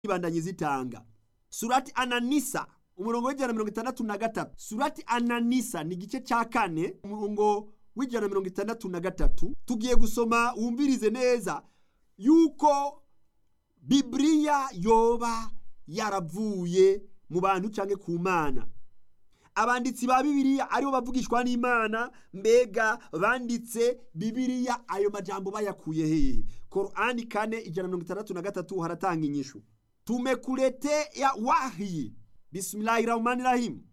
ibandanye zitanga surati ananisa umurongo w'ijana mirongo itandatu na gatatu surati ananisa ni igice cya kane umurongo w'ijana mirongo itandatu na gatatu tugiye gusoma wumvirize neza yuko bibiliya yoba yaravuye mu bantu cyangwa ku mana abanditsi ba bibiliya aribo bavugishwa n'imana mbega banditse bibiliya ayo majambo bayakuye hehe korani kane ijana mirongo itandatu na gatatu haratanga inyishu tumekuletea wahi bismillahi rahmani rahim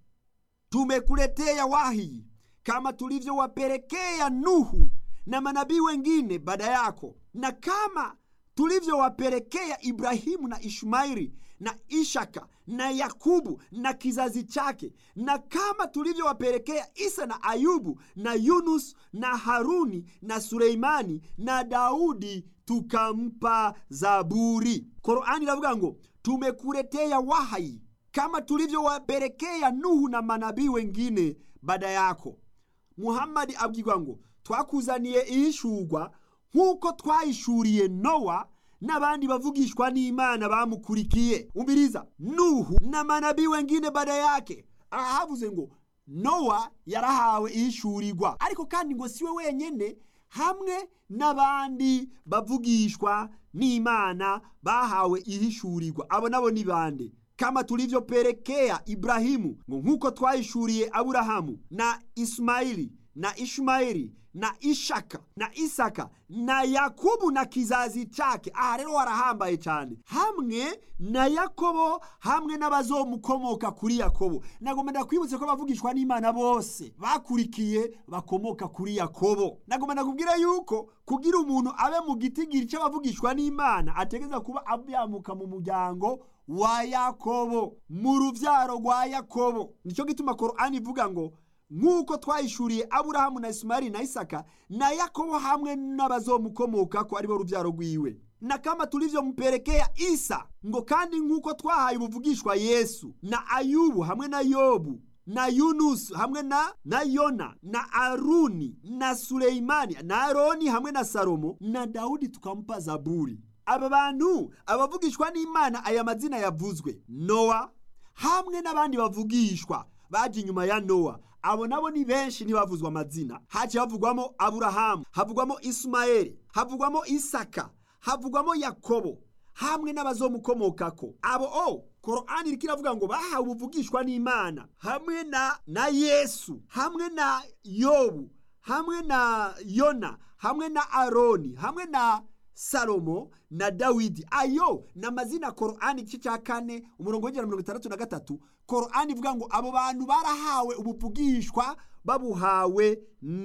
tumekuletea wahi kama tulivyowapelekea nuhu na manabii wengine baada yako na kama tulivyowapelekea ibrahimu na ishmaili na ishaka na yakubu na kizazi chake na kama tulivyowapelekea isa na ayubu na yunus na haruni na suleimani na daudi tukampa zaburi korani iravuga ngo tumekuletea wahai kama tulivyowapelekea nuhu na manabii wengine baada yako muhammadi abwirwa ngo twakuzaniye ihishurwa nk'uko twahishuriye nowa n'abandi bavugishwa n'imana bamukurikiye umviriza nuhu na manabii wengine baada yake aha havuze ngo nowa yarahawe ihishurirwa ariko kandi ngo siwe wenyene hamwe n'abandi bavugishwa n'imana bahawe ihishurirwa abo nabo ni bande kama tulivyopelekea ibrahimu ngo nk'uko twahishuriye aburahamu na ismaili na ishmaeli na ishaka na isaka na yakubu na kizazi chake aha rero warahambaye cyane hamwe na yakobo hamwe n'abazomukomoka kuri yakobo nagomba ndakwibutse ko bavugishwa n'imana bose bakurikiye bakomoka kuri yakobo nagomba ndakubwira yuko kugira umuntu abe mu gitigiri cy'abavugishwa n'imana ategeza kuba abyamuka mu muryango wa yakobo mu rubyaro rwa yakobo nicyo gituma korani ivuga ngo nk'uko twahishuriye aburahamu na isumari na isaka na yakobo hamwe n'abazomukomoka ko aribo rubyaro rwiwe na kama tulivyompelekea isa ngo kandi nk'uko twahaye ubuvugishwa yesu na ayubu hamwe na yobu na yunusu hamwe na na yona na aruni na suleimani na aroni hamwe na salomo na dawudi tukamupa zaburi aba bantu abavugishwa n'imana aya mazina yavuzwe nowa hamwe n'abandi bavugishwa baje inyuma ya nowa abo nabo ni benshi ntibavuzwa amazina haciye havugwamo aburahamu havugwamo isumayeli havugwamo isaka havugwamo yakobo hamwe n'abazomukomokako abo o korani iriko iravuga ngo bahawe ubuvugishwa n'imana hamwe na na yesu hamwe na yobu hamwe na yona hamwe na aroni hamwe na salomo na dawidi ayo ni amazina korani igice cya kane umurongo w'ijana mirongo itandatu na gatatu korani ivuga ngo abo bantu barahawe ubuvugishwa babuhawe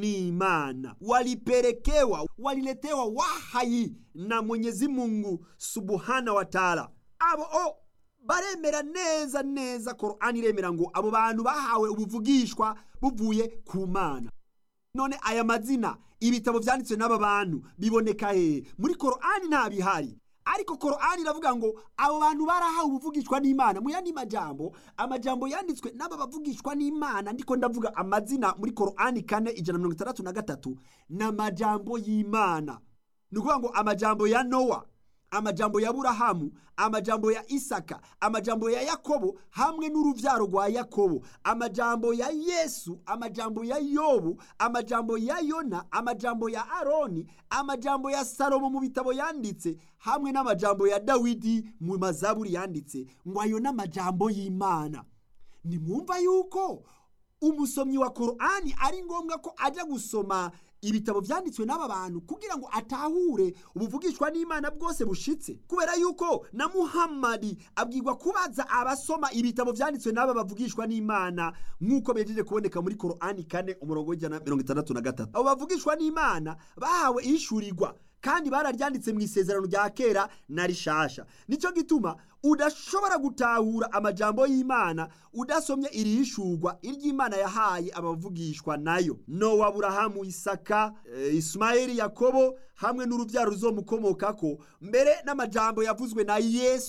n'imana walipelekewa waliletewa wahayi na mwenyezi mungu subuhana wa taala abo o baremera neza neza korani iremera ngo abo bantu bahawe ubuvugishwa buvuye ku mana none aya mazina ibitabo vyanditswe n'aba bantu biboneka hehe muri korani nta bihari ariko korani iravuga ngo abo bantu barahawe ubuvugishwa n'imana mu yandi majambo amajambo yanditswe n'aba bavugishwa n'imana ndiko ndavuga amazina muri korani kane ijana mirongo itandatu na gatatu ni amajambo y'imana ni ukuvuga ngo amajambo ya nowa amajambo ya burahamu amajambo ya isaka amajambo ya yakobo hamwe n'uruvyaro rwa yakobo amajambo ya yesu amajambo ya yobu amajambo ya yona amajambo ya aroni amajambo ya salomo mu bitabo yanditse hamwe n'amajambo ya dawidi mu mazaburi yanditse ngo ayo n'amajambo y'imana nimwumva yuko umusomyi wa korani ari ngombwa ko ajya gusoma ibitabo vyanditswe n'aba bantu kugira ngo atahure ubuvugishwa n'imana bwose bushitse kubera yuko na muhammadi abwirwa kubaza abasoma ibitabo vyanditswe n'aba bavugishwa n'imana nk'uko bejeje kuboneka muri korani kane umurongo w'ijana mirongo itandatu na gatatu abo bavugishwa n'imana bahawe ihishurirwa kandi bararyanditse mu isezerano rya kera na rishasha nicyo gituma udashobora gutahura amajambo y'imana udasomye irihishurwa iry'imana yahaye abavugishwa nayo nowa aburahamu isaka e, ismaeli yakobo hamwe n'urubyaro ruzomukomokako mbere n'amajambo yavuzwe na yesu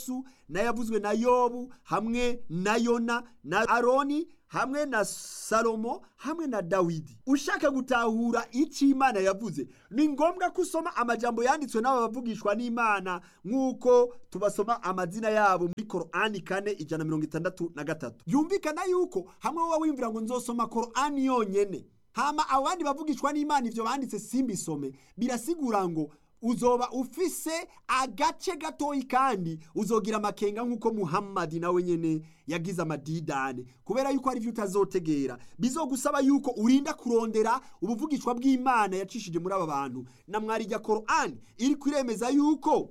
n'ayavuzwe na yobu hamwe na yona na aroni hamwe na salomo hamwe na dawidi ushaka gutahura icyo imana yavuze ni ngombwa ko usoma amajambo yanditswe n'aba bavugishwa n'imana nk'uko tubasoma amazina yabo muri korani kane ijana mirongo itandatu na gatatu yumvikana yuko hamwe wowe wiyumvira ngo nzosoma korani yonyene hama abandi bavugishwa n'imana ivyo banditse simbisome birasigura ngo uzoba ufise agace gatoyi kandi uzogira amakenga nk'uko muhammadi nawe nyene yagize amadidane kubera yuko hari ivyo utazotegera bizogusaba yuko urinda kurondera ubuvugishwa bw'imana yacishije muri aba bantu na mwarijya korani iri kwiremeza yuko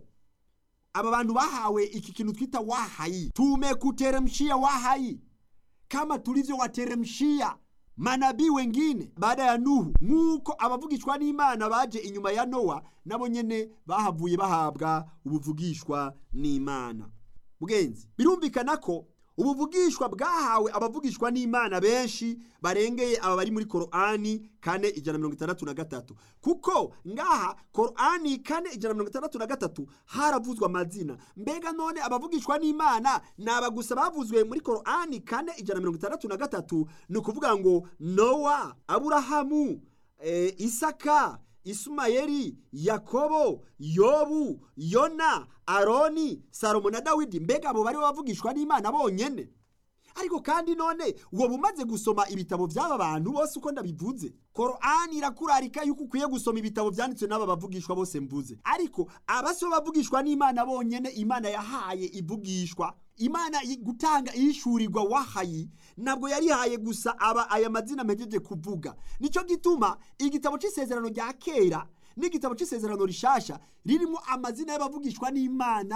aba bantu bahawe iki kintu twita wahayi tumekuteremshia wahayi kama tulivyo wateremshia manabii wengine baada ya nuhu nk'uko abavugishwa n'imana baje inyuma ya nowa nabo nyene bahavuye bahabwa ubuvugishwa n'imana mugenzi birumvikana ko ubuvugishwa bwahawe abavugishwa n'imana benshi barengeye aba bari muri korani kane ijana mirongo itandatu na gatatu kuko ngaha korani kane ijana mirongo itandatu na gatatu haravuzwe amazina mbega none abavugishwa n'imana ni aba gusa bavuzwe muri korani kane ijana mirongo itandatu na gatatu ni ukuvuga ngo nowa aburahamu e, isaka isumayeli yakobo yobu yona aroni salomo na dawidi mbega abo bari bavugishwa n'imana bonyene ariko kandi none uwo bumaze gusoma ibitabo by'aba bantu bose uko ndabivuze korani irakurarika yuko ukwiye gusoma ibitabo byanditswe n'aba bavugishwa bose mvuze ariko abasi bo bavugishwa n'imana bonyene imana yahaye ivugishwa imana gutanga ihishurirwa wahayi ntabwo yarihaye gusa aba aya mazina mpejeje kuvuga nicyo gituma igitabo cy'isezerano rya kera n'igitabo cy'isezerano rishasha ririmo amazina y'abavugishwa n'imana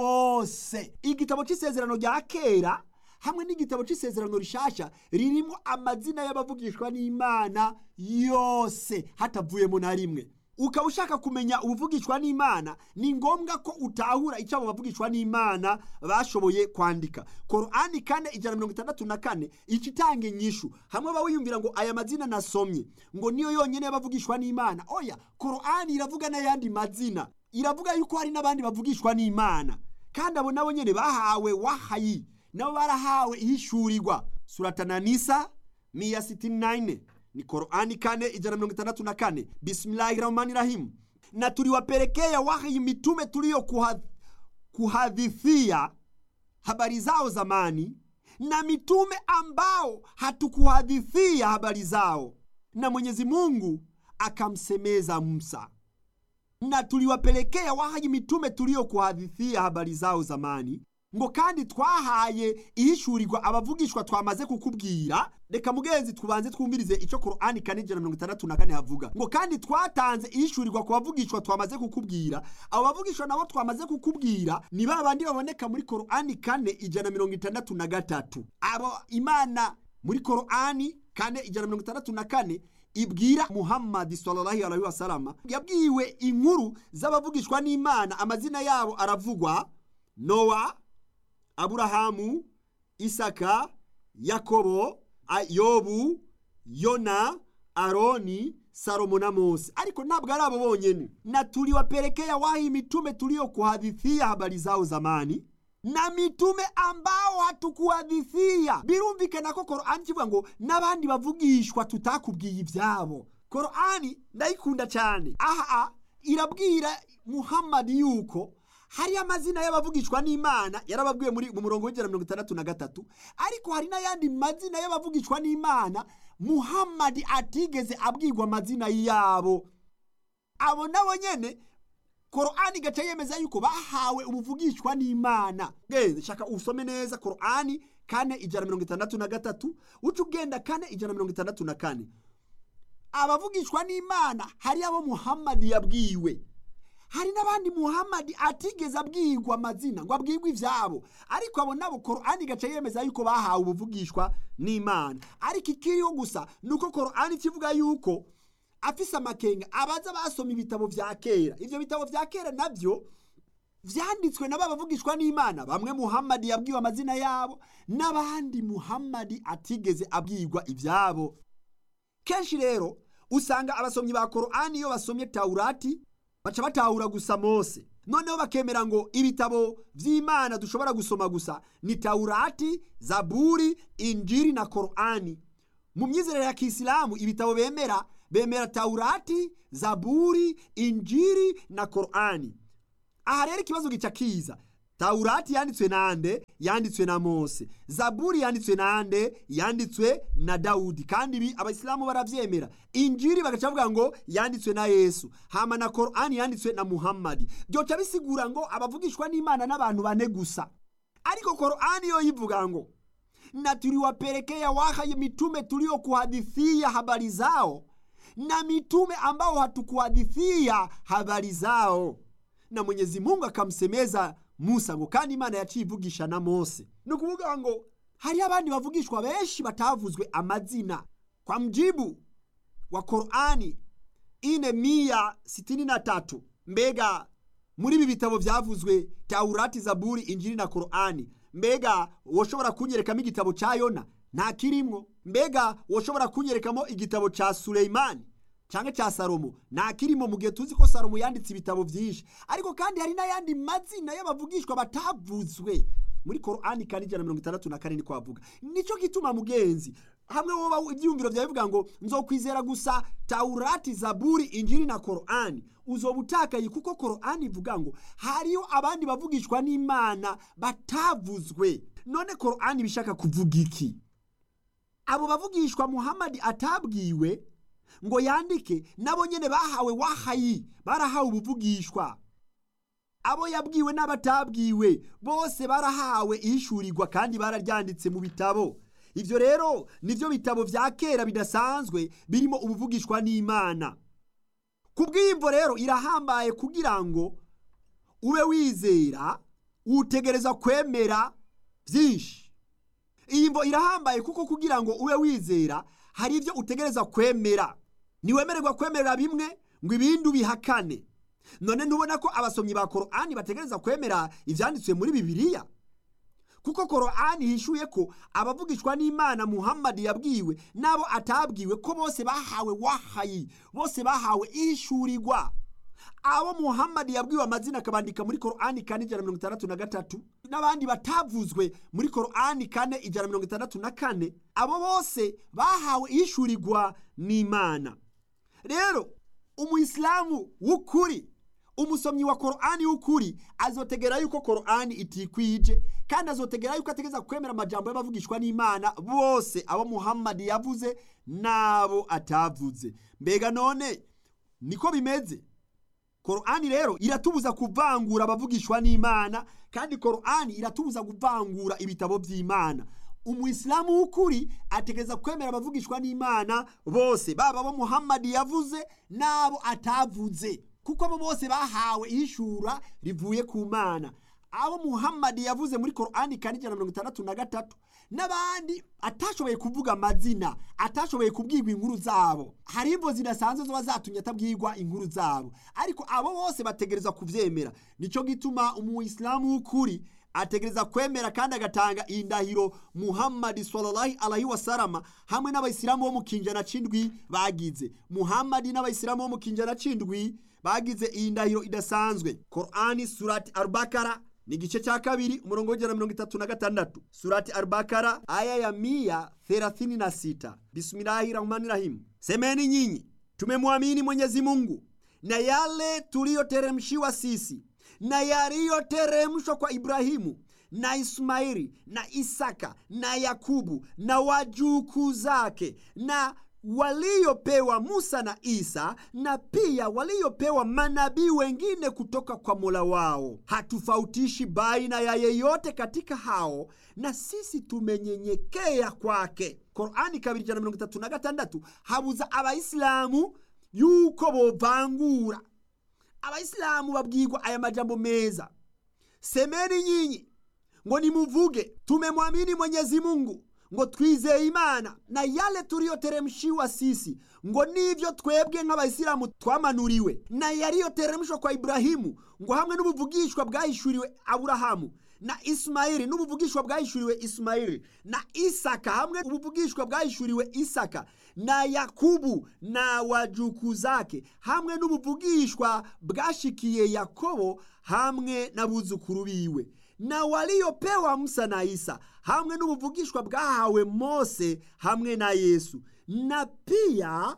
bose igitabo cy'isezerano rya kera hamwe n'igitabo cy'isezerano rishasha ririmo amazina y'abavugishwa n'imana yose hatavuyemo na rimwe ukaba ushaka kumenya ubuvugishwa n'imana ni ngombwa ko utahura icyo abo bavugishwa n'imana bashoboye kwandika korani kane ijana mirongo itandatu na kane ikitanga inyishu hamwe baba wiyumvira ngo aya mazina nasomye ngo niyo yonyine y'abavugishwa n'imana oya korani iravuga n'ayandi mazina iravuga yuko hari n'abandi bavugishwa n'imana kandi abo nabo nyine bahawe wahayi nabo barahawe ihishurirwa suratananisa miya sitini nayine ni korani kane ijana mirongo itandatu na kane bismillahi rahmani rahimu na tuliwapelekea wahi mitume tuliyo kuha, kuhadithia habari zao zamani na mitume ambao hatukuhadithia habari zao na mwenyezi mungu akamsemeza musa na tuliwapelekea wahayi mitume tuliyo kuhadithia habari zao zamani ngo kandi twahaye ihishurirwa abavugishwa twamaze kukubwira reka mugenzi tubanze twumvirize icyo korani kane ijana mirongo itandatu na kane havuga ngo kandi twatanze ihishurirwa ku bavugishwa twamaze kukubwira abo bavugishwa nabo twamaze kukubwira ni ba bandi baboneka muri korani kane ijana mirongo itandatu na gatatu abo imana muri korani kane ijana mirongo itandatu na kane ibwira muhammadi sallallahu alaihi wasalama yabwiwe inkuru z'abavugishwa n'imana amazina yabo aravugwa nowa aburahamu isaka yakobo yobu yona aroni salomo na mose ariko ntabwo ari abo bonyene na tuliwapelekea wahi mitume tuliyokuhadithia habari zao zamani na mitume ambao hatukuhadithia birumvikana ko korani kivuga ngo n'abandi bavugishwa tutakubwiye ibyabo korani ndayikunda cyane aha irabwira muhammadi yuko hari amazina y'abavugishwa n'imana yarababwiwe muri mu murongo w'ijana mirongo itandatu na gatatu ariko hari n'ayandi mazina y'abavugishwa n'imana muhammadi atigeze abwirwa amazina yabo abo nabo nyene korani gaca yemeza yuko bahawe ubuvugishwa n'imana genze shaka usome neza korani kane ijana mirongo itandatu na gatatu uca ugenda kane ijana mirongo itandatu na kane abavugishwa n'imana hari abo muhammadi yabwiwe hari n'abandi muhammadi atigeze abwirwa amazina ngo abwirwe ibyabo ariko abo nabo korani gaca yemeza yuko bahawe ubuvugishwa n'imana ariko ikiriho gusa ni uko korani kivuga yuko afise amakenga abaza basoma ibitabo vya kera ivyo bitabo vya kera navyo vyanditswe nabo abavugishwa n'imana bamwe muhammadi yabwiwe amazina yabo n'abandi muhammadi atigeze abwirwa ivyabo kenshi rero usanga abasomyi ba korani iyo basomye taurati baca batahura gusa mose noneho bakemera ngo ibitabo by'imana dushobora gusoma gusa ni tawurati zaburi injiri na korani mu myizerere ya kisilamu ibitabo bemera bemera tawurati zaburi injiri na korani aha rero ikibazo gica kiza tawurati yanditswe nande yanditswe na mose zaburi yanditswe nande yanditswe na dawudi kandi ibi abayisilamu baravyemera injiri bagaca bavuga ngo yanditswe na yesu hama na korani yanditswe na muhammadi byoca bisigura ngo abavugishwa n'imana n'abantu bane gusa ariko korani yo yivuga ngo na tuliwapelekea wahyi mitume tuliokuhadithia habari zao na mitume ambao hatukuhadithia habari zao na mwenyezi mungu akamsemeza musa ngo kandi imana yaciye ivugisha na mose ni ukuvuga ngo hariho abandi bavugishwa benshi batavuzwe amazina kwa mjibu wa korani ine miya sitini na tatu mbega muri ibi bitabo byavuzwe taurati zaburi injiri na korani mbega woshobora kunyerekamo igitabo cya yona nta kirimwo mbega woshobora kunyerekamo igitabo cya sureyimani cyangwa cya salomo nta kirimo mu gihe tuzi ko salomo yanditse ibitabo byinshi ariko kandi hari n'ayandi mazina y'abavugishwa batavuzwe muri korani kandi ijana na mirongo itandatu na kane niko bavuga nicyo gituma mugenzi hamwe woba ibyiyumviro byawe bivuga ngo nzokwizera gusa taurati zaburi injiri na korani uzoba utakaye kuko korani ivuga ngo hariho abandi bavugishwa n'imana batavuzwe none korani bishaka kuvuga iki abo bavugishwa muhammadi atabwiwe ngo yandike nabo nyene bahawe wahayi barahawe ubuvugishwa abo yabwiwe n'abatabwiwe bose barahawe ishurirwa kandi bararyanditse mu bitabo ivyo rero nivyo bitabo vya kera bidasanzwe birimo ubuvugishwa n'imana kubw'imvo rero irahambaye kugira ngo ube wizera utegereza kwemera byinshi iyi mvo irahambaye kuko kugira ngo ube wizera hari ibyo utegereza kwemera ntiwemererwa kwemerera bimwe ngo ibindi ubihakane none ntubona ko abasomyi ba korani bategereza kwemera ibyanditswe muri bibiliya kuko korani hishuye ko abavugishwa n'imana muhammadi yabwiwe n'abo atabwiwe ko bose bahawe wahayi bose bahawe ishurirwa abo muhammadi yabwiwe amazina akabandika muri korani kane ijana na mirongo itandatu na gatatu n'abandi batavuzwe muri korani kane ijana na mirongo itandatu na kane abo bose bahawe ishurirwa n'imana rero umuyisilamu w'ukuri umusomyi wa korani w'ukuri azotegera yuko korani itikwije kandi azotegera yuko ategeza kwemera amajambo y'abavugishwa n'imana bose abo muhammadi yavuze n'abo atavuze mbega none niko bimeze korani rero iratubuza kuvangura abavugishwa n'imana kandi korani iratubuza kuvangura ibitabo by'imana umuyisilamu w'ukuri ategereza kwemera abavugishwa n'imana bose baba abo muhammadi yavuze n'abo atavuze kuko abo bose bahawe ishura rivuye ku mana abo muhammadi yavuze muri korani kane ijana na mirongo itandatu na gatatu n'abandi atashoboye kuvuga amazina atashoboye kubwirwa inkuru zabo hari imvo zidasanzwe ziba zatumye atabwirwa inkuru zabo ariko abo bose bategereza kubyemera nicyo gituma umuyisilamu w'ukuri ategereza kwemera kandi agatanga indahiro muhammadi sallallahu alaihi wasalama hamwe n'abayisilamu bo mu kinjana c'indwi bagize muhammadi n'abayisilamu bo mu kinjana c'indwi bagize iyi ndahiro idasanzwe korani surati arubakara ni igice cya kabiri umurongo w'ijana na mirongo itatu na gatandatu surati arubakara aya ya mia thelathini na sita bismillahi rahmani rahimu semeni nyinyi tumemwamini mwenyezi mungu na yale tuliyoteremshiwa sisi na yaliyoteremshwa kwa Ibrahimu na Ismaili na Isaka na Yakubu na wajukuu zake na waliopewa Musa na Isa na pia waliopewa manabii wengine kutoka kwa Mola wao. Hatufautishi baina ya yeyote katika hao, na sisi tumenyenyekea kwake. Korani kabiri ijana na mirongo itatu na gatandatu habuza abayisilamu yuko bovangura abayisilamu babwirwa aya majambo meza semeni nyinyi ngo nimuvuge tumemwamini mwenyezi mungu ngo twizeye imana na yale tuliyoteremshiwa sisi ngo nivyo twebwe nk'abayisilamu twamanuriwe na yaliyoteremshwa kwa iburahimu ngo hamwe n'ubuvugishwa bwahishuriwe aburahamu na isimayili n'ubuvugishwa bwahishuriwe isimayili na isaka hamwe ubuvugishwa bwahishuriwe isaka na yakubu na wajuku zake hamwe n'ubuvugishwa bwashikiye yakobo hamwe n'abuzukuru biwe na waliopewa musa na isa hamwe n'ubuvugishwa bwahawe mose hamwe na yesu na pia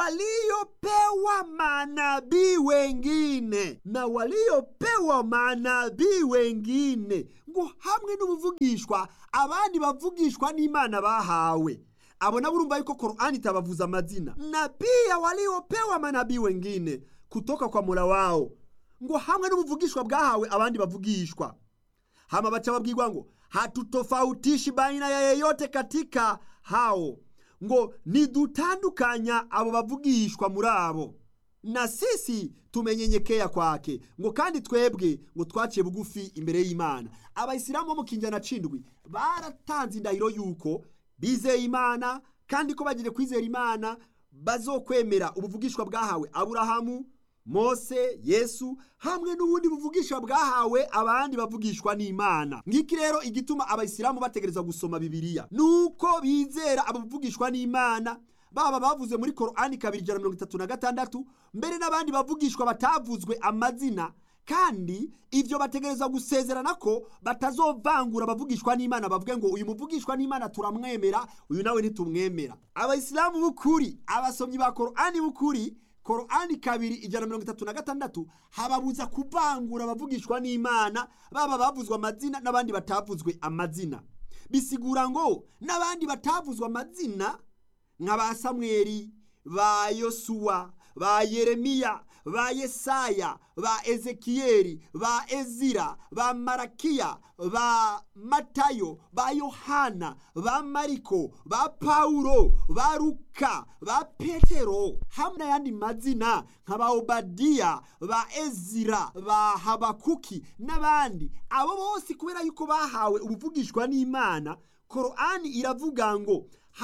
waliopewa manabii wengine na waliopewa manabii wengine ngo hamwe n'ubuvugishwa abandi bavugishwa n'imana bahawe abo nabo urumva yuko korani itabavuza amazina na pia waliopewa manabii wengine kutoka kwa mola wao ngo hamwe n'ubuvugishwa bwahawe abandi bavugishwa hama bacha babwirwa ngo hatutofautishi baina ya yeyote katika hao ngo nidutandukanya abo bavugishwa muri abo na sisi tumenyenyekea kwake ngo kandi twebwe ngo twaciye bugufi imbere y'imana abayisilamu bo mu kinjana cindwi baratanze indahiro yuko bizeye imana kandi ko bagire kwizera imana bazokwemera ubuvugishwa bwahawe aburahamu mose yesu hamwe n'ubundi buvugishwa bwahawe abandi bavugishwa n'imana ngiki rero igituma abayisilamu bategereza gusoma bibiliya nuko bizera abo bavugishwa n'imana baba bavuze muri korani kabiri ijana mirongo itatu na gatandatu mbere n'abandi bavugishwa batavuzwe amazina kandi ibyo bategereza gusezerana ko batazovangura abavugishwa n'imana bavuge ngo uyu muvugishwa n'imana turamwemera uyu nawe ntitumwemera abayisilamu b'ukuri abasomyi ba korani b'ukuri korani kabiri ijana mirongo itatu na gatandatu hababuza kuvangura abavugishwa n'imana baba bavuzwe amazina n'abandi batavuzwe amazina bisigura ngo n'abandi batavuzwe amazina nka ba samweri ba yosuwa ba yeremiya ba yesaya ba ezekiyeli ba ezira ba marakiya ba matayo ba yohana ba mariko ba pawulo ba luka ba petero hamwe n'ayandi mazina nka ba obadiya ba ezira ba habakuki n'abandi abo bose kubera yuko bahawe ubuvugishwa n'imana korani iravuga ngo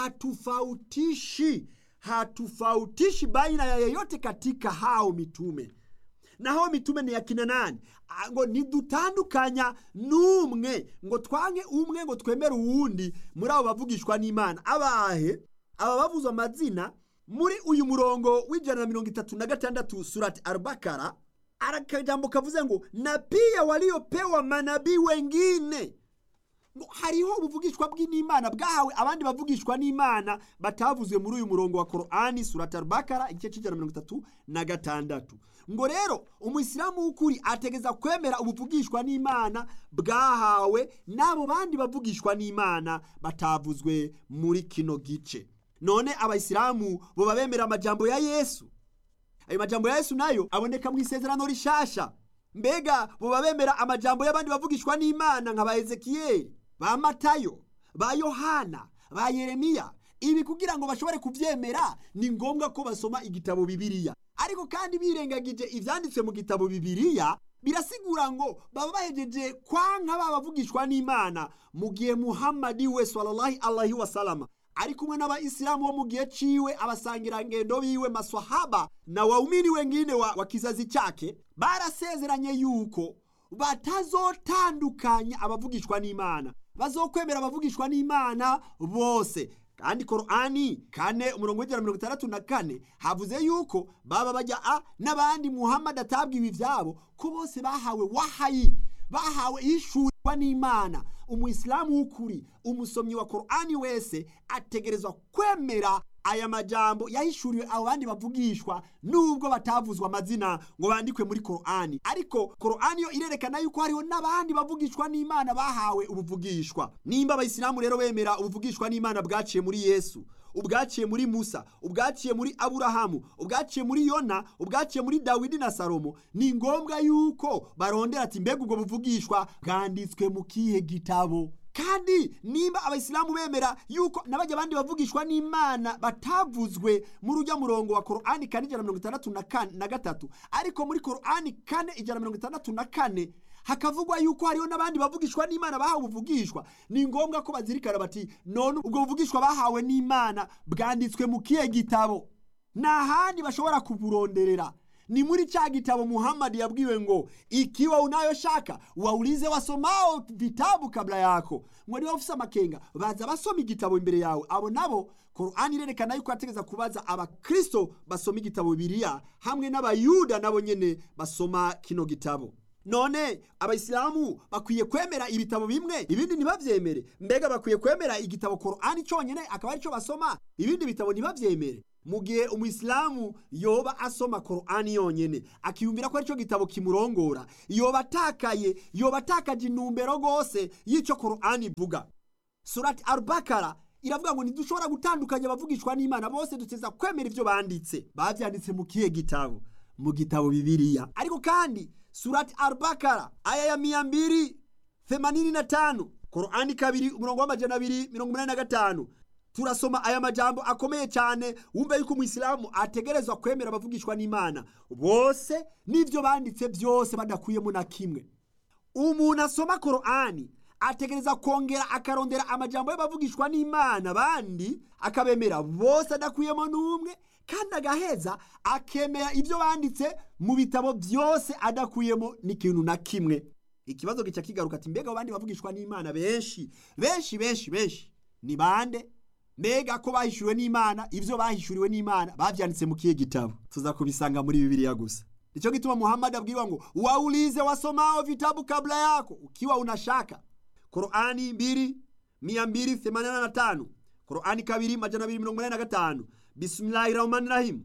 hatufautishi hatufautishi baina ya yeyote katika hao mitume na hao mitume ni yakina nani ngo ntidutandukanya n'umwe ngo twange umwe ngo twemere uwundi muri abo bavugishwa n'imana abahe aba bavuzwe amazina muri uyu murongo w'ijana na mirongo itatu na gatandatu surati arabakara arakajambo kavuze ngo na pia waliopewa manabii wengine ngo hariho ubuvugishwa bw'imana bwahawe abandi bavugishwa n'imana batavuzwe muri uyu murongo wa korani surati arabakara igice cy'ijana mirongo itatu na gatandatu ngo rero umuyisilamu w'ukuri ategeza kwemera ubuvugishwa n'imana bwahawe n'abo bandi bavugishwa n'imana batavuzwe muri kino gice none abayisilamu boba bemera amajambo ya yesu ayo majambo ya yesu nayo aboneka mu isezerano rishasha mbega boba bemera amajambo y'abandi bavugishwa n'imana nka ba ezekiyeli ba matayo ba yohana ba yeremiya ibi kugira ngo bashobore kubyemera ni ngombwa ko basoma igitabo bibiliya ariko kandi birengagije ibyanditswe mu gitabo bibiliya birasigura ngo baba bahejeje kwanka babavugishwa n'imana mu gihe muhammadi we sallallahu alaihi wasalama ari kumwe n'abayisilamu bo mu gihe ciwe abasangirangendo biwe maswahaba na waumini wengine wa, wa kizazi chake barasezeranye yuko batazotandukanya abavugishwa n'imana bazokwemera abavugishwa n'imana bose kandi korani kane umurongo w'ijana mirongo itandatu na kane havuze yuko baba bajya a n'abandi muhammad atabwiwe ibyabo ko bose bahawe wahayi bahawe ishurirwa n'imana umuyisilamu w'ukuri umusomyi wa korani wese ategerezwa kwemera aya majambo yahishuriwe abo bandi bavugishwa nubwo batavuzwa amazina ngo bandikwe muri korani ariko korani yo irerekana yuko hariho n'abandi bavugishwa n'imana bahawe ubuvugishwa nimba abayisilamu rero bemera ubuvugishwa n'imana bwaciye muri yesu ubwaciye muri musa ubwaciye muri aburahamu ubwaciye muri yona ubwaciye muri dawidi na salomo ni ngombwa yuko barondera ati mbega ubwo buvugishwa bwanditswe mu kihe gitabo kandi nimba abayisilamu bemera yuko n'abajya abandi bavugishwa n'imana batavuzwe muri ujya murongo wa korani kane ijana mirongo itandatu na gatatu ariko muri korani kane ijana mirongo itandatu na kane hakavugwa yuko hariho n'abandi bavugishwa n'imana bahawe ubuvugishwa ni ngombwa ko bazirikana bati none ubwo buvugishwa bahawe n'imana bwanditswe mu kihe gitabo nta handi bashobora kuburonderera ni muri cha gitabo muhamadi yabwiwe ngo ikiwa unayoshaka waulize wasomao vitabu kabla yako ngo niba ufise amakenga baza basoma igitabo imbere yawe abo nabo korani irerekana yuko yategeza kubaza abakristo basoma igitabo bibiliya hamwe n'abayuda nabo nyene basoma kino gitabo none abayisilamu bakwiye kwemera ibitabo bimwe ibindi ntibavyemere mbega bakwiye kwemera igitabo korani cyonyine akaba aricyo basoma ibindi bitabo ntibavyemere mu gihe umuyisilamu yoba asoma korani yonyene akiyumvira ko aricyo gitabo kimurongora yoba atakaye yoba atakaje intumbero rwose y'icyo korani ivuga surati arubakara iravuga ngo ntidushobora gutandukanya abavugishwa n'imana bose duteza kwemera ibyo banditse bavyanditse mu kihe gitabo mu gitabo bibiliya ariko kandi surati arubakara aya ya mia mbiri themanini na tanu korani kabiri umurongo w'amajana abiri mirongo umunani na gatanu turasoma aya majambo akomeye cyane wumva yuko umuyisilamu ategerezwa kwemera abavugishwa n'imana bose n'ibyo banditse byose badakuyemo na kimwe umuntu asoma korani ategereza kongera akarondera amajambo y'abavugishwa n'imana bandi akabemera bose adakuyemo n'umwe kandi agaheza akemera ibyo banditse mu bitabo byose adakuyemo n'ikintu na kimwe ikibazo gica kigaruka ati mbega abandi bavugishwa n'imana benshi benshi benshi benshi ni bande mbega ko bahishuriwe n'imana ibyo bahishuriwe n'imana babyanditse mu kihe gitabo tuza kubisanga muri bibiliya gusa nicyo gituma muhammad abwirwa ngo waulize wasomao vitabu kabla yako ukiwa unashaka korani mbili mia mbili themanini na tano korani kabiri majana abiri mirongo inani na gatanu bismillahi rahmani rahim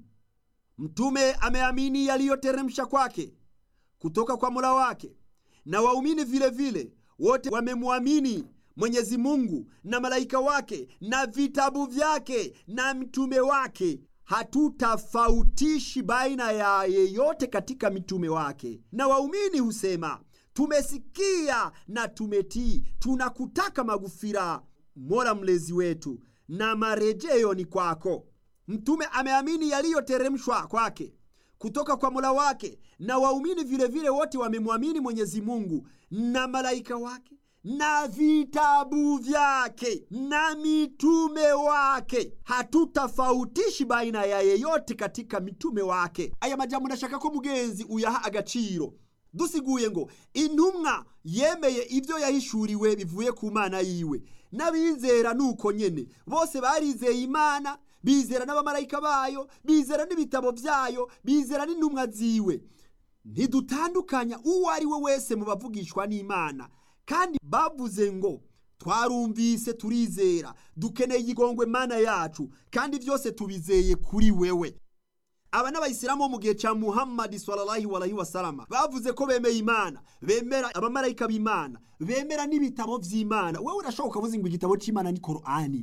mtume ameamini yaliyoteremsha kwake kutoka kwa mola wake na waumini vile vile wote wamemwamini mwenyezi mungu na malaika wake na vitabu vyake na mtume wake hatutafautishi baina ya yeyote katika mitume wake na waumini husema tumesikia na tumetii tunakutaka magufira mola mlezi wetu na marejeo ni kwako mtume ameamini yaliyoteremshwa kwake kutoka kwa mola wake na waumini vilevile wote wamemwamini mwenyezi mungu na malaika wake na vitabu vyake na mitume wake hatutafautishi baina ya yeyote katika mitume wake aya majambo ndashaka ko mugenzi uyaha agaciro dusiguye ngo intumwa yemeye ibyo yahishuriwe bivuye ku mana yiwe n'abizera nuko nyene bose barizeye imana bizera n'abamarayika bayo bizera n'ibitabo byayo bizera n'intumwa ziwe ntidutandukanya uwo ari we wese mu bavugishwa n'imana kandi bavuze ngo twarumvise turizera dukeneye igongwe mana yacu kandi byose tubizeye kuri wewe aba n'abayisilamu bo mu gihe cya muhammadi sallallahu alaihi wasalama bavuze ko bemeye imana bemera abamarayika b'imana bemera n'ibitabo by'imana wowe urashoboka ukavuze ngo igitabo cy'imana ni korani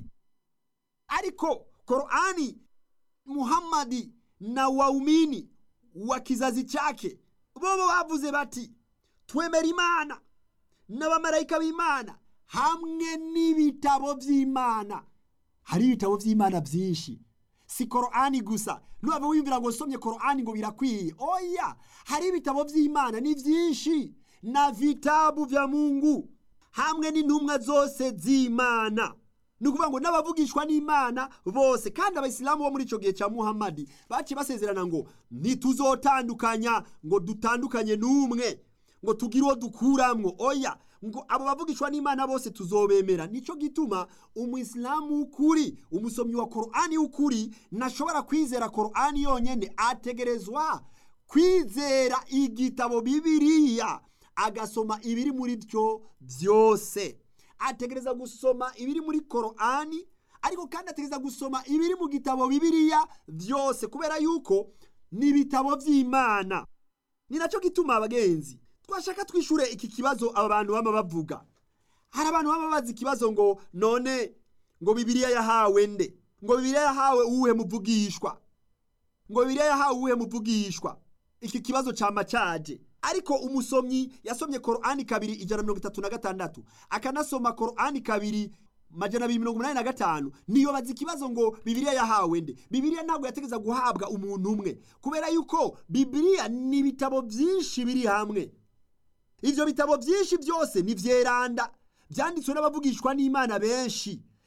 ariko korani muhammadi na waumini wa kizazi chake bobo bavuze bati twemera imana n'abamarayika b'imana hamwe n'ibitabo by'imana hari ibitabo by'imana byinshi si korani gusa nubava wiyumvira ngo usomye korani ngo birakwiye oya hari ibitabo by'imana ni byinshi na vitabu vya mungu hamwe n'intumwa zose z'imana ni ukuvuga ngo n'abavugishwa n'imana bose kandi abayisilamu bo muri icyo gihe cya muhammadi baciye basezerana ngo ntituzotandukanya ngo dutandukanye n'umwe ngo tugire uwo dukuramwo oya ngo abo bavugishwa n'imana bose tuzobemera nicyo gituma umuyisilamu w'ukuri umusomyi wa korani w'ukuri ntashobora kwizera korani yonyine ategerezwa kwizera igitabo bibiriya agasoma ibiri muri byo byose ategereza gusoma ibiri muri korani ariko kandi ategereza gusoma ibiri mu gitabo bibiriya byose kubera yuko ni ibitabo by'imana ni nacyo gituma abagenzi twashaka twishure iki kibazo aba bantu baba bavuga hari abantu baba bazi ikibazo ngo none ngo bibiriya yahawe nde ngo bibiriya yahawe uwuhe muvugishwa ngo bibiriya yahawe uwuhe muvugishwa iki kibazo cyama caje ariko umusomyi yasomye korani kabiri ijana mirongo itatu na gatandatu akanasoma korani kabiri majana abiri mirongo umunani na gatanu niyobaza ikibazo ngo bibiriya yahawe nde bibiriya ntabwo yategeza guhabwa umuntu umwe kubera yuko bibiriya ni ibitabo byinshi biri hamwe ibyo bitabo byinshi byose ni vyeranda byanditswe n'abavugishwa n'imana benshi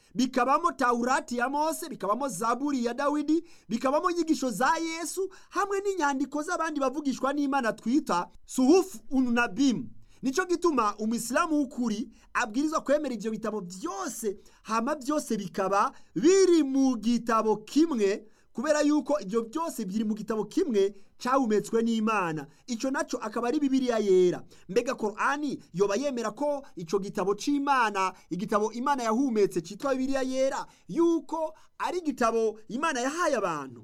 bikabamo taurati ya mose bikabamo zaburi ya dawidi bikabamo inyigisho za yesu hamwe n'inyandiko z'abandi bavugishwa n'imana twita suhufu ununabimu nicyo gituma umuyisilamu w'ukuri abwirizwa kwemera ibyo bitabo byose hama byose bikaba biri mu gitabo kimwe kubera yuko ibyo byose biri mu gitabo kimwe cyahumetswe n'imana icyo nacyo akaba ari bibiliya yera mbega korani yoba yemera ko icyo gitabo cy'imana igitabo imana yahumetse cyitwa bibiliya yera yuko ari igitabo imana yahaye abantu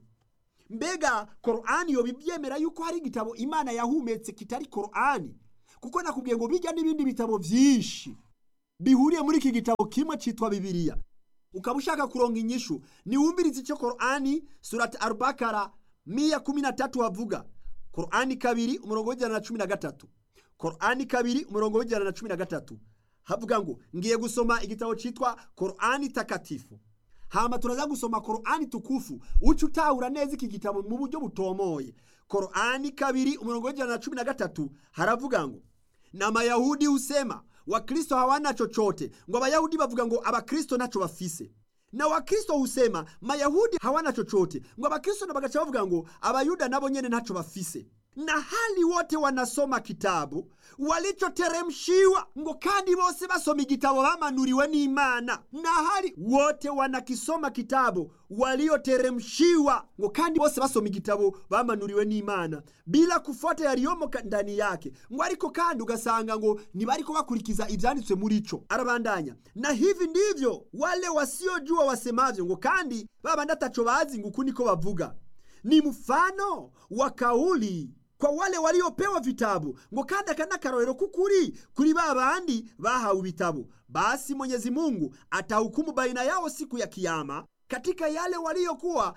mbega korani yoba ibyemera yuko hari igitabo imana yahumetse kitari korani kuko nakubwiye ngo bijya n'ibindi bitabo byinshi bihuriye muri iki gitabo kimwe cyitwa bibiliya ukaba ushaka kuronga inyishu niwumvirize icyo korani surati arubakara miya kumi na tatu havuga korani kabiri umurongo w'ijana na cumi na gatatu korani kabiri umurongo w'ijana na cumi na gatatu havuga ngo ngiye gusoma igitabo cyitwa korani takatifu hama turaza gusoma korani tukufu uca utahura neza iki gitabo mu buryo butomoye korani kabiri umurongo w'ijana na cumi na gatatu haravuga ngo na mayahudi husema wakristo hawana chochote ngo abayahudi bavuga ngo abakristo nacho bafise na wakristo husema mayahudi hawana chochote ngo abakristo na bagaca bavuga ngo abayuda nabo nyene nacho bafise na hali wote wanasoma kitabu walichoteremshiwa ngo kandi bose basoma igitabo bamanuriwe n'imana na hali wote wanakisoma kitabu walioteremshiwa ngo kandi bose basoma igitabo bamanuriwe n'imana bila kufuata yaliyomo ndani yake ngo ariko kandi ugasanga ngo ntibariko bakurikiza ibyanditswe muri ico arabandanya na hivi ndivyo wale wasiojua wasemavyo ngo kandi babandi ataco bazi ngo uku niko bavuga ni mfano wa kauli kwa wale waliopewa vitabu ngo kandi aka ni akarorero k'ukuri kuri ba bandi bahawe ibitabo basi mwenyezi mungu atahukumu baina yao siku ya kiyama katika yale waliokuwa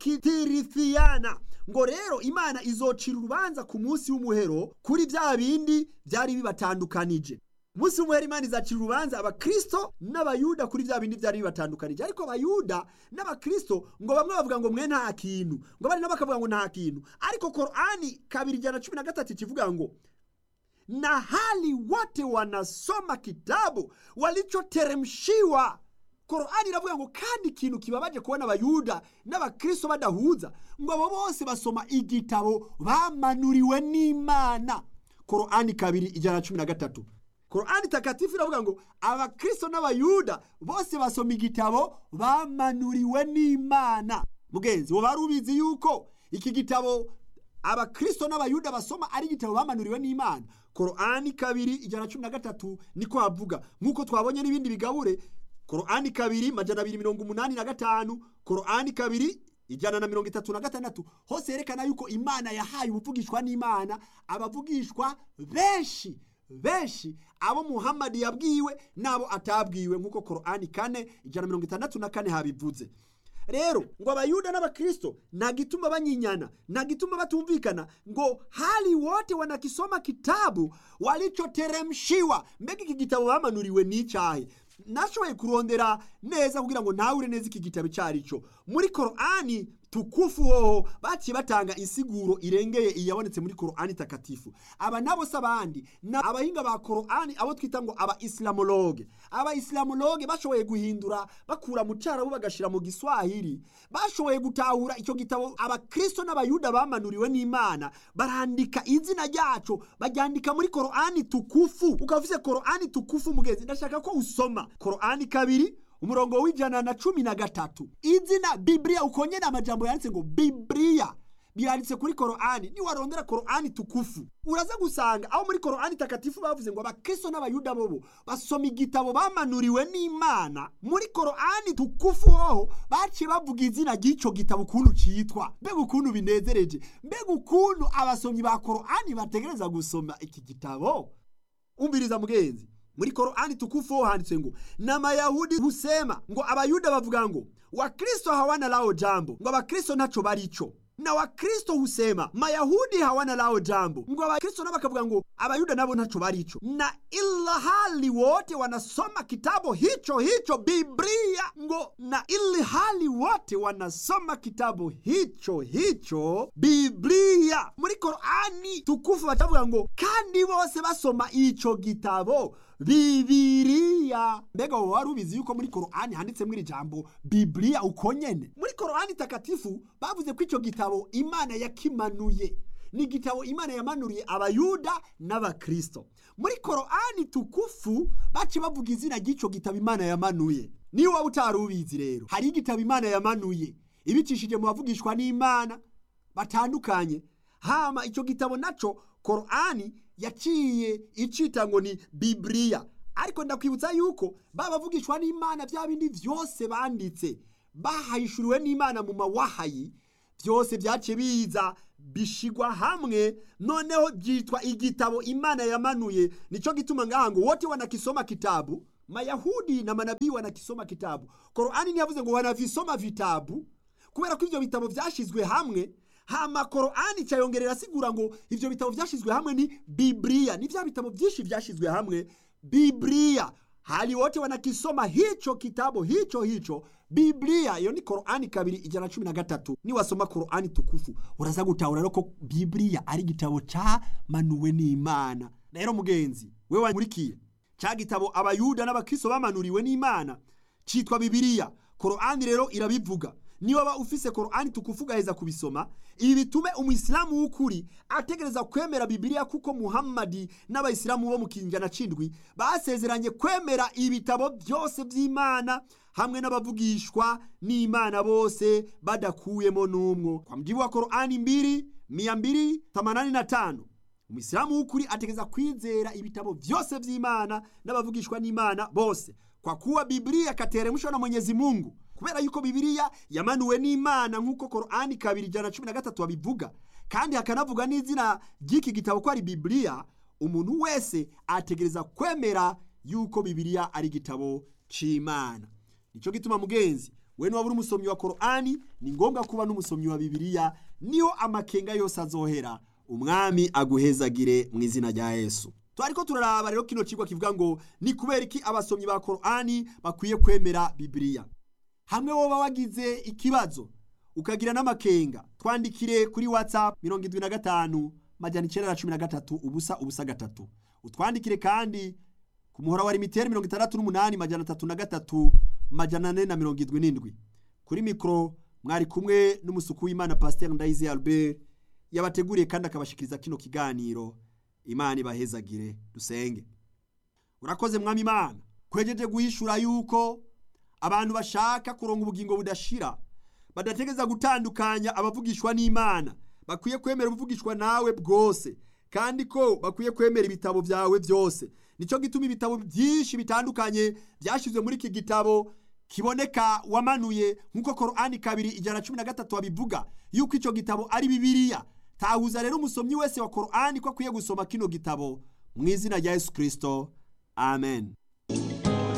wakirithiana ngo rero imana izocira urubanza ku munsi w'umuhero kuri bya bindi byari bibatandukanije umunsi w'umuhero imana izacira urubanza abakristo n'abayuda kuri bya bindi byari bibatandukanije ariko abayuda n'abakristo ngo bamwe bavuga ngo mwe nta kintu ngo abandi nabo bakavuga ngo nta kintu ariko korani kabiri ijana na cumi na gatatu kivuga ngo na hali wote wanasoma kitabu walichoteremshiwa korani iravuga ngo kandi ikintu kibabaje kubona abayuda n'abakristo badahuza ngo abo bose basoma igitabo bamanuriwe n'imana korani kabiri ijana na cumi na gatatu korani takatifu iravuga ngo abakristo n'abayuda bose basoma igitabo bamanuriwe n'imana mugenzi wo bari ubizi yuko iki gitabo abakristo n'abayuda basoma ari igitabo bamanuriwe n'imana korani kabiri ijana na cumi na gatatu niko havuga nk'uko twabonye n'ibindi bigabure korani kabiri majana abiri mirongo umunani na gatanu korani kabiri ijana na mirongo itatu na gatandatu hose yerekana yuko imana yahaye ubuvugishwa n'imana abavugishwa benshi benshi abo muhamadi yabwiwe n'abo atabwiwe nk'uko korani kane ijana na mirongo itandatu na kane habivuze rero ngo abayuda n'abakristo nta gituma banyinyana nta gituma batumvikana ngo hali wote wanakisoma kitabu walichoteremshiwa mbega iki gitabo bamanuriwe n'icyahe nashoboye kurondera neza kugira ngo ntawure neza iki gitabo icyo ari cyo muri korani tukufu hoho baciye batanga insiguro irengeye iyabonetse muri korani takatifu aba nabo si abandi ni abahinga ba korani abo twita ngo aba isilamologe aba isilamologe bashoboye guhindura bakura mu cyarabu bagashyira mu giswahili bashoboye gutahura icyo gitabo abakristo n'abayuda bamanuriwe n'imana barandika izina ryacu baryandika muri korani tukufu ukaba ufite korani tukufu mugenzi ndashaka ko usoma korani kabiri umurongo w'ijana na cumi na gatatu izina bibiliya ukongera amajambo yanditse ngo bibiliya biranditse kuri korani niwarondera korani tukufu uraza gusanga aho muri korani takatifu bavuze ngo abakristo n'abayuda bobo basoma igitabo bamanuriwe n'imana muri korani tukufu hoho baciye bavuga izina ry'icyo gitabo ukuntu cyitwa mbega ukuntu binezereje mbega ukuntu abasomyi ba korani bategereza gusoma iki gitabo umviriza mugenzi muri korani tukufu ho handitse ngo na mayahudi husema ngo abayuda bavuga ngo wakristo hawana lao jambo ngo abakristo ntaco barico na wakristo husema mayahudi hawana lao jambo ngo abakristo nabo bakavuga ngo abayuda nabo ntaco barico na ila hali wote wanasoma kitabu hicho hicho biblia ngo na ili hali wote wanasoma kitabu hicho hicho biblia muri korani tukufu batavuga ngo kandi bose basoma ico gitabo bibiriya mbega wowe wari ubizi yuko muri korani handitsemo iri jambo bibiriya uko nyene muri korani takatifu bavuze ko icyo gitabo imana yakimanuye ni igitabo imana yamanuriye abayuda n'abakristo muri korani tukufu baci bavuga izina ry'icyo gitabo imana yamanuye niba waba utari ubizi rero hari igitabo imana yamanuye ibicishije mu bavugishwa n'imana batandukanye hama icyo gitabo naco korani yaciye icita ngo ni bibiriya ariko ndakwibutsa yuko babavugishwa n'imana bya bindi byose banditse bahayishuriwe n'imana mu mawahayi byose byaciye biza bishigwa hamwe noneho byitwa igitabo imana yamanuye nicyo gituma ngaha ngo wote wanakisoma kitabu mayahudi na manabii wanakisoma kitabu korani ntiyavuze ngo wanavisoma vitabu kubera ko ivyo bitabo vyashizwe hamwe hama korani cyayongerera asigura ngo ivyo bitabo vyashizwe hamwe ni biblia ni vya bitabo vyinshi vyashizwe hamwe biblia hali wote wanakisoma hicho kitabu hicho hicho biblia iyo ni korani kabiri ijana cumi na gatatu niwasoma korani tukufu uraza gutahura rero ko biblia ari igitabo camanuwe n'imana rero mugenzi we wankurikiye ca gitabo abayuda n'abakristo bamanuriwe n'imana citwa bibiriya korani rero irabivuga niba waba ufise korani tukufu ugaheza kubisoma ibi bitume umuyisilamu w'ukuri ategereza kwemera bibiriya kuko muhammadi n'abayisilamu bo mu kinjana c'indwi basezeranye kwemera ibitabo byose by'imana hamwe n'abavugishwa n'imana bose badakuyemo n'umwo kwa mjibu wa korani mbiri mia mbiri themanini na tano umuyisilamu w'ukuri ategereza kwizera ibitabo byose by'imana n'abavugishwa n'imana bose kwa kuwa biblia kateremshwa na mwenyezi mungu kubera yuko bibiriya yamanuwe n'imana nk'uko korani kabiri ijana cumi na gatatu babivuga kandi hakanavuga n'izina ry'iki gitabo ko ari bibiriya umuntu wese ategereza kwemera yuko bibiriya ari igitabo c'imana nicyo gituma mugenzi we niwaba uri umusomyi wa korani ni ngombwa kuba n'umusomyi wa bibiriya niho amakenga yose azohera umwami aguhezagire mu izina rya yesu twariko turaraba rero kino cigwa kivuga ngo ni kubera iki abasomyi ba korani bakwiye kwemera bibiriya hamwe woba wagize ikibazo ukagira n'amakenga twandikire kuri whatsapp mirongo indwi na gatanu majana icenda na cumi na gatatu ubusa ubusa gatatu utwandikire kandi ku muhora wa limiteri mirongo itandatu n'umunani majana atatu na gatatu majana ane na mirongo indwi n'indwi kuri mikoro mwari kumwe n'umusuku w'imana pasiteri ndayizi albert yabateguriye kandi akabashikiriza kino kiganiro imana ibahezagire dusenge urakoze mwami imana kwejeje guhishura yuko abantu bashaka kuronga ubugingo budashira badategeza gutandukanya abavugishwa n'imana bakwiye kwemera ubuvugishwa nawe bwose kandi ko bakwiye kwemera ibitabo byawe byose nicyo gituma ibitabo byinshi bitandukanye byashyizwe muri iki gitabo kiboneka wamanuye nk'uko korani kabiri ijana na cumi na gatatu babivuga yuko icyo gitabo ari bibiriya tahuza rero umusomyi wese wa korani ko akwiye gusoma kino gitabo mu izina rya yesu kirisito amen